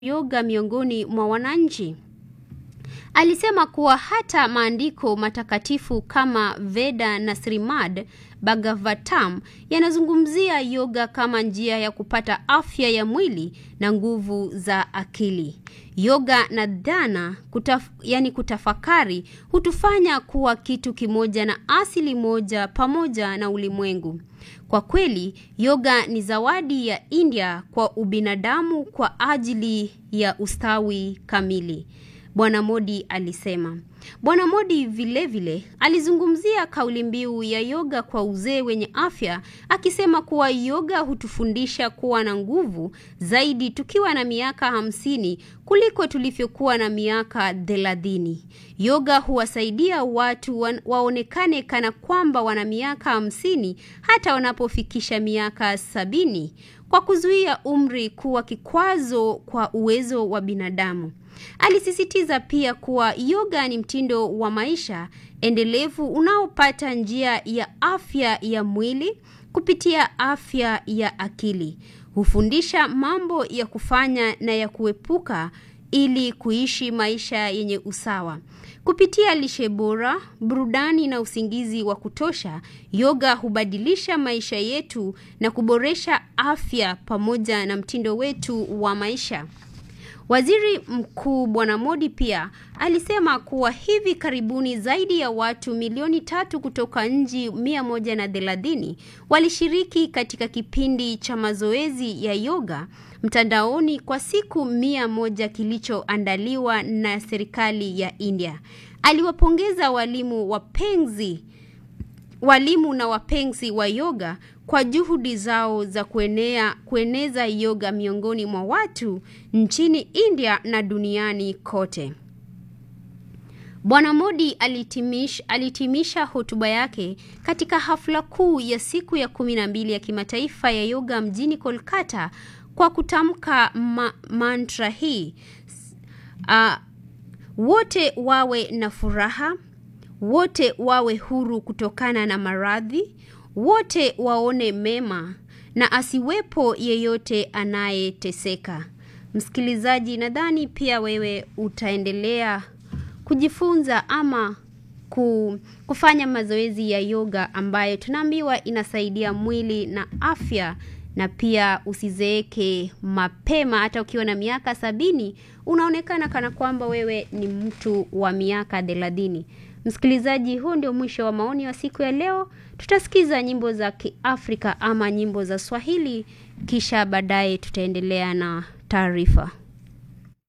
yoga miongoni mwa wananchi. Alisema kuwa hata maandiko matakatifu kama Veda na Srimad Bhagavatam yanazungumzia yoga kama njia ya kupata afya ya mwili na nguvu za akili. Yoga na dhana kutaf, yani kutafakari hutufanya kuwa kitu kimoja na asili moja pamoja na ulimwengu. Kwa kweli, yoga ni zawadi ya India kwa ubinadamu kwa ajili ya ustawi kamili. Bwana Modi alisema. Bwana Modi vilevile vile, alizungumzia kauli mbiu ya yoga kwa uzee wenye afya akisema kuwa yoga hutufundisha kuwa na nguvu zaidi tukiwa na miaka hamsini kuliko tulivyokuwa na miaka thelathini. Yoga huwasaidia watu wa, waonekane kana kwamba wana miaka hamsini hata wanapofikisha miaka sabini kwa kuzuia umri kuwa kikwazo kwa uwezo wa binadamu. Alisisitiza pia kuwa yoga ni mtindo wa maisha endelevu unaopata njia ya afya ya mwili kupitia afya ya akili. Hufundisha mambo ya kufanya na ya kuepuka ili kuishi maisha yenye usawa. Kupitia lishe bora, burudani na usingizi wa kutosha, yoga hubadilisha maisha yetu na kuboresha afya pamoja na mtindo wetu wa maisha. Waziri Mkuu Bwana Modi pia alisema kuwa hivi karibuni zaidi ya watu milioni tatu kutoka nchi mia moja na thelathini walishiriki katika kipindi cha mazoezi ya yoga mtandaoni kwa siku mia moja kilichoandaliwa na serikali ya India. Aliwapongeza walimu wapenzi walimu na wapenzi wa yoga kwa juhudi zao za kuenea, kueneza yoga miongoni mwa watu nchini India na duniani kote. Bwana Modi alitimish, alitimisha hotuba yake katika hafla kuu ya siku ya kumi na mbili ya kimataifa ya yoga mjini Kolkata kwa kutamka ma, mantra hii uh, wote wawe na furaha wote wawe huru kutokana na maradhi, wote waone mema na asiwepo yeyote anayeteseka. Msikilizaji, nadhani pia wewe utaendelea kujifunza ama kufanya mazoezi ya yoga ambayo tunaambiwa inasaidia mwili na afya na pia usizeeke mapema. Hata ukiwa na miaka sabini unaonekana kana kwamba wewe ni mtu wa miaka thelathini. Msikilizaji, huu ndio mwisho wa maoni wa siku ya leo. Tutasikiza nyimbo za Kiafrika ama nyimbo za Swahili, kisha baadaye tutaendelea na taarifa.